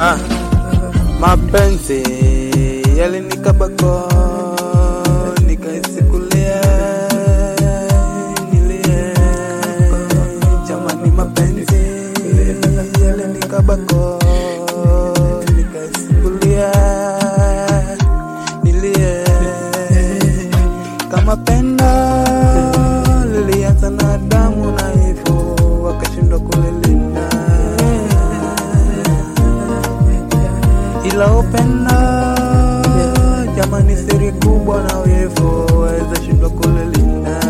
Ah, mapenzi yalinikabako nikaisikulia nilie jamani mapenzi yalinikabako nikaisikulia nilie kama pendo lilianza na damu na hivyo wakashindwa kulilinda ila upendo jamani, siri kubwa na wivu waweza shindwa kulilinda.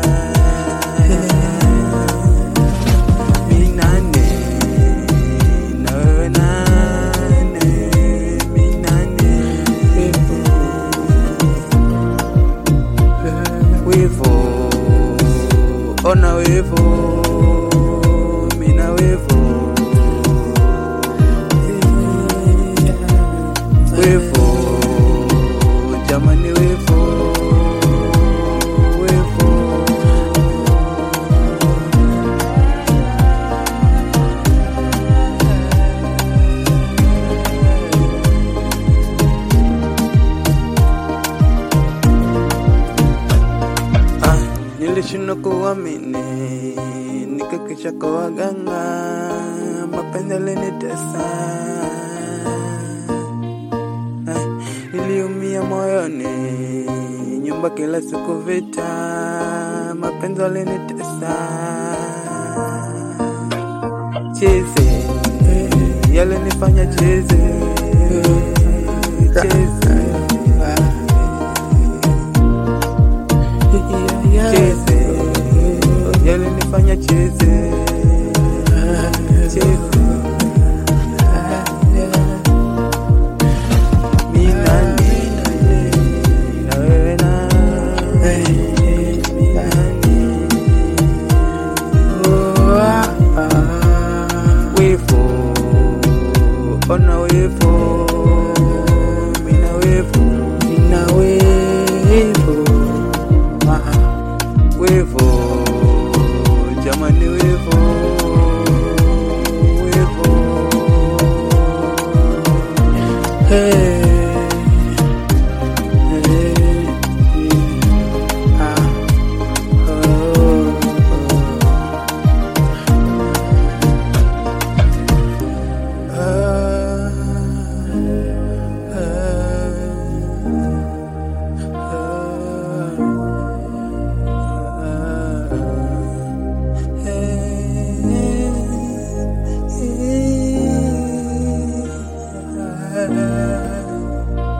Mi nane na wewe nane, mi nane wivu, ona wivu, mina wivu wivu jamani wivu wivu ah, nilishindwa kuamini nikakisha kwa waganga mapenzi yalinitesa Ay, niliumia moyoni, nyumba kila siku vita, mapenzi yalinitesa, chizi yalinifanya chizi, chizi chizi yalinifanya chizi, chizi mi nani na wewe nani mi nani wivu ona wivu mina wivu mina wivu wivu jamani wivu